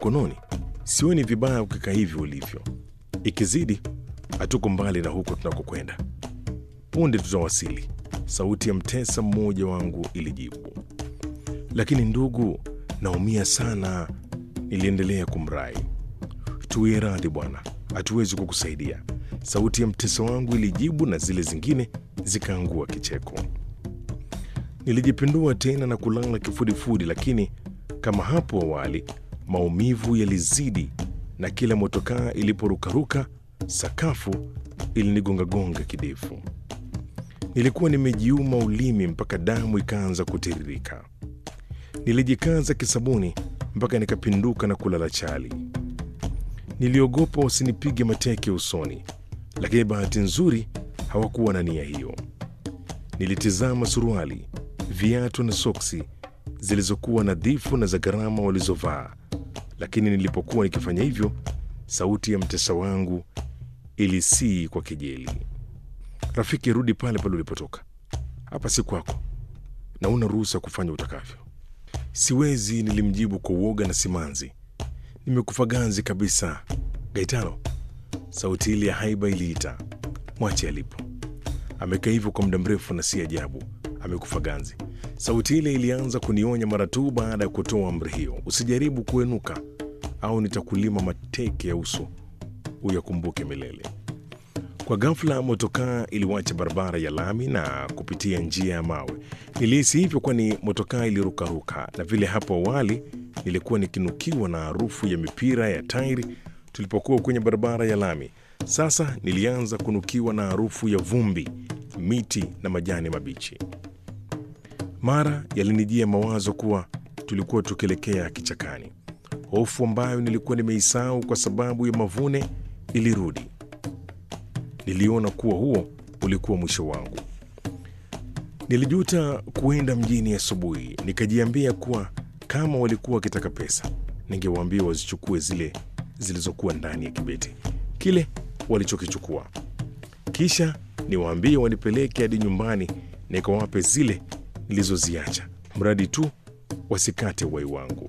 mkononi. Sioni vibaya ukikaa hivi ulivyo, ikizidi hatuko mbali na huko tunakokwenda. Punde tutawasili, sauti ya mtesa mmoja wangu ilijibu. Lakini ndugu, naumia sana, niliendelea kumrai. Tuwie radhi bwana, hatuwezi kukusaidia, sauti ya mtesa wangu ilijibu, na zile zingine zikaangua kicheko. Nilijipindua tena na kulala kifudifudi, lakini kama hapo awali maumivu yalizidi, na kila motokaa iliporukaruka sakafu ilinigongagonga kidefu. Nilikuwa nimejiuma ulimi mpaka damu ikaanza kutiririka. Nilijikaza kisabuni mpaka nikapinduka na kulala chali. Niliogopa wasinipige mateke usoni, lakini bahati nzuri hawakuwa na nia hiyo. Nilitizama suruali, viatu na soksi zilizokuwa nadhifu na za gharama walizovaa, lakini nilipokuwa nikifanya hivyo, sauti ya mtesa wangu ilisii kwa kejeli, rafiki, rudi pale pale ulipotoka. Hapa si kwako na una ruhusa kufanya utakavyo. Siwezi, nilimjibu kwa uoga na simanzi. Nimekufa ganzi kabisa. Gaitano, sauti ile ya haiba iliita, mwache alipo. Amekaa hivyo kwa muda mrefu na si ajabu amekufa ganzi. Sauti ile ilianza kunionya mara tu baada ya kutoa amri hiyo, usijaribu kuenuka au nitakulima mateke ya uso uyakumbuke milele. Kwa ghafla motokaa iliwacha barabara ya lami na kupitia njia ya mawe. Nilihisi hivyo kwani motokaa ilirukaruka, na vile hapo awali nilikuwa nikinukiwa na harufu ya mipira ya tairi tulipokuwa kwenye barabara ya lami. Sasa nilianza kunukiwa na harufu ya vumbi, miti na majani mabichi. Mara yalinijia mawazo kuwa tulikuwa tukielekea kichakani. Hofu ambayo nilikuwa nimeisahau kwa sababu ya mavune ilirudi. Niliona kuwa huo ulikuwa mwisho wangu. Nilijuta kuenda mjini asubuhi, nikajiambia kuwa kama walikuwa wakitaka pesa, ningewaambia wazichukue zile zilizokuwa ndani ya kibeti kile walichokichukua, kisha niwaambie wanipeleke hadi nyumbani nikawape zile nilizoziacha, mradi tu wasikate uhai wangu.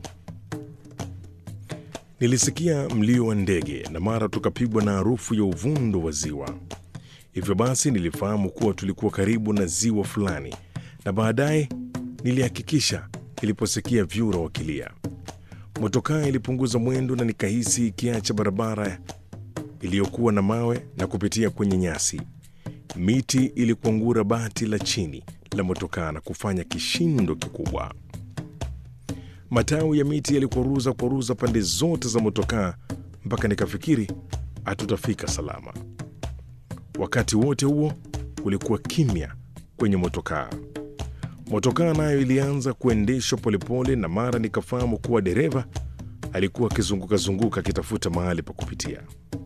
Nilisikia mlio wa ndege na mara tukapigwa na harufu ya uvundo wa ziwa. Hivyo basi nilifahamu kuwa tulikuwa karibu na ziwa fulani, na baadaye nilihakikisha niliposikia vyura wakilia. Motokaa ilipunguza mwendo na nikahisi ikiacha barabara iliyokuwa na mawe na kupitia kwenye nyasi. Miti ilikuangura bati la chini la motokaa na kufanya kishindo kikubwa. Matawi ya miti yalikwaruza kwaruza pande zote za motokaa mpaka nikafikiri hatutafika salama. Wakati wote huo kulikuwa kimya kwenye motokaa. Motokaa nayo ilianza kuendeshwa polepole, na mara nikafahamu kuwa dereva alikuwa akizungukazunguka akitafuta mahali pa kupitia.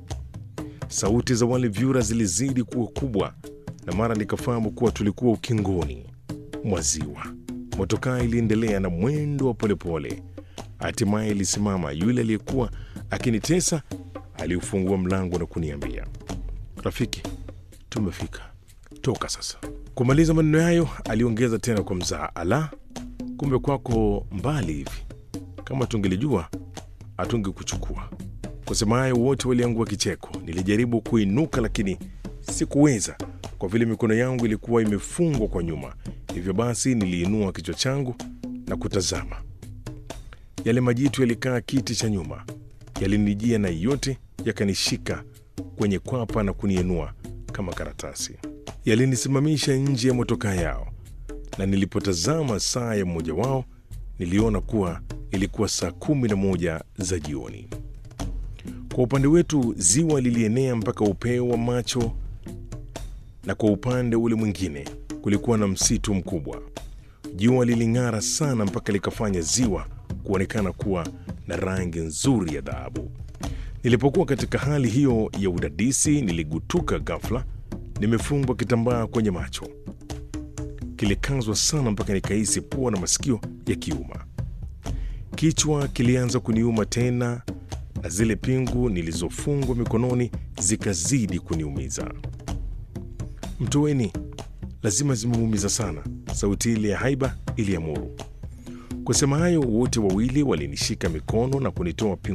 Sauti za wale vyura zilizidi kuwa kubwa, na mara nikafahamu kuwa tulikuwa ukingoni mwa ziwa. Motokaa iliendelea na mwendo wa polepole, hatimaye ilisimama. Yule aliyekuwa akinitesa aliufungua mlango na kuniambia, rafiki, tumefika, toka sasa. Kumaliza maneno hayo, aliongeza tena kwa mzaha, ala, kumbe kwako mbali hivi. Kama tungelijua hatungekuchukua. Kusema hayo, wote waliangua kicheko. Nilijaribu kuinuka, lakini sikuweza kwa vile mikono yangu ilikuwa imefungwa kwa nyuma. Hivyo basi niliinua kichwa changu na kutazama. Yale majitu yalikaa kiti cha nyuma, yalinijia na yote yakanishika kwenye kwapa na kuniinua kama karatasi. Yalinisimamisha nje ya motokaa yao, na nilipotazama saa ya mmoja wao niliona kuwa ilikuwa saa kumi na moja za jioni. Kwa upande wetu ziwa lilienea mpaka upeo wa macho, na kwa upande ule mwingine kulikuwa na msitu mkubwa. Jua liling'ara sana mpaka likafanya ziwa kuonekana kuwa na rangi nzuri ya dhahabu. Nilipokuwa katika hali hiyo ya udadisi, niligutuka ghafla, nimefungwa kitambaa kwenye macho. Kilikazwa sana mpaka nikahisi pua na masikio yakiuma. Kichwa kilianza kuniuma tena, na zile pingu nilizofungwa mikononi zikazidi kuniumiza. Mtoweni, lazima zimemuumiza sana, sauti ile ya haiba iliamuru. Kusema hayo, wote wawili walinishika mikono na kunitoa pingu